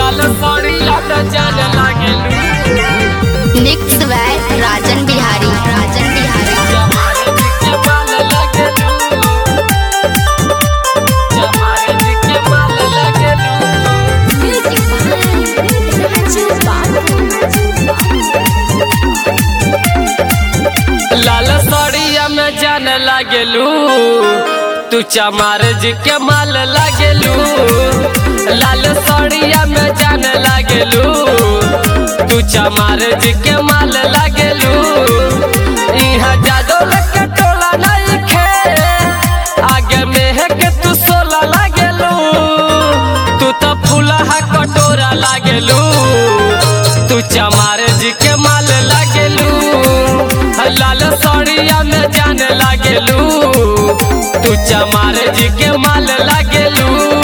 लाल साड़िया में जान लागेलू मिक्स बाय राजन बिहारी राजन बिहारी जमारे जी के माल लागेलू जमारे जी के माल लागेलू लाल साड़िया में जान लागेलू तू चमार जी के माल लागेलू लाल साड़िया में जान लागेलू तू चमार जी के माल लागेलू यहाँ जादो लगे टोला नहीं खे आगे में है के तू सोला लागेलू तू तो फूला कटोरा लागेलू तू चमार जी के माल लागेलू लाल साड़िया में जान लागेलू तू चमार जी के माल लागेलू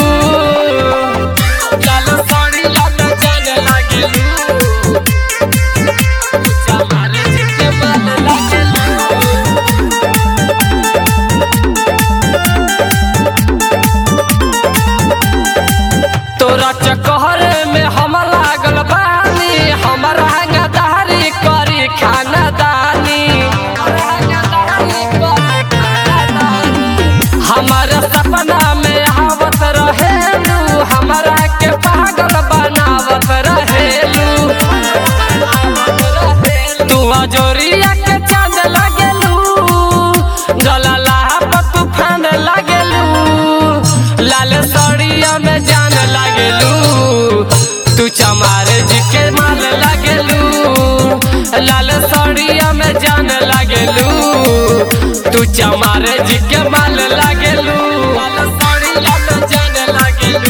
लाल साड़िया में जान लागेलू तू चमार जी के माल लागेलू तोरा चकहर में हम लागल बानी हमारा गदारी करी खानदानी हमारा सपना में आवत रहेलू हमारा के पागल बनावत रहेलू तू अजोरिया के चांद लागेलू जलाला पर तूफान लागेलू लाल साड़िया में जान लागेलू तू चमार जी के माल लागेलू लाल साड़िया में जान लागेलू तू चमार जी के माल लागेलू लाल साड़िया में जान लागेलू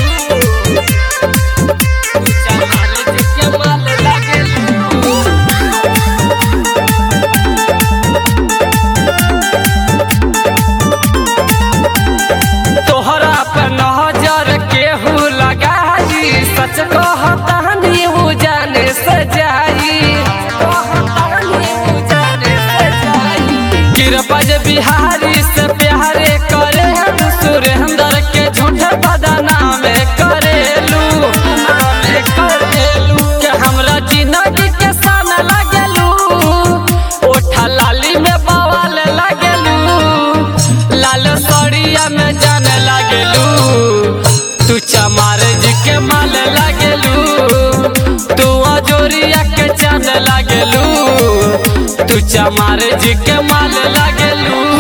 तू चमार जी के माल लागेलू तोहरा पे नजर केहू लगाई सच कहतानी हूँ जाने से जाई गिरबज बिहारी से प्यारे करे सुरेंद्र के झूठे बदनाम करेलू करेलू के हमरा जिंदगी के सन लगेलू ओठा लाली में बवाल लगेलू लाल साड़िया में जान लागेलू तू चमार जी के माल लागेलू तू अजोरिया के चांद लागेलू तू चमार जी के माल लागेलू